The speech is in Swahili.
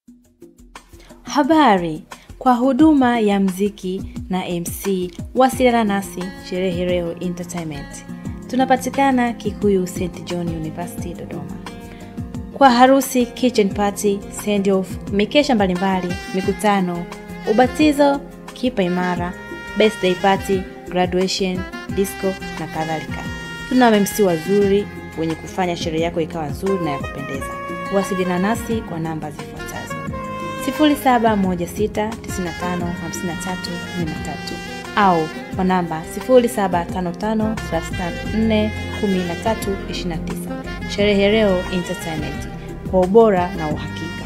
Habari, kwa huduma ya mziki na MC wasiliana nasi Sherehe Leo Entertainment. Tunapatikana Kikuyu St John University Dodoma. Kwa harusi, kitchen party, send off, mikesha mbalimbali, mikutano, ubatizo, kipa imara, birthday party, graduation, disco na kadhalika. Tuna MC wazuri wenye kufanya sherehe yako ikawa nzuri na ya kupendeza. Wasiliana nasi kwa namba zifuatazo: 0716955313 au kwa namba 0755341329. Sherehe Leo Entertainment kwa ubora na uhakika.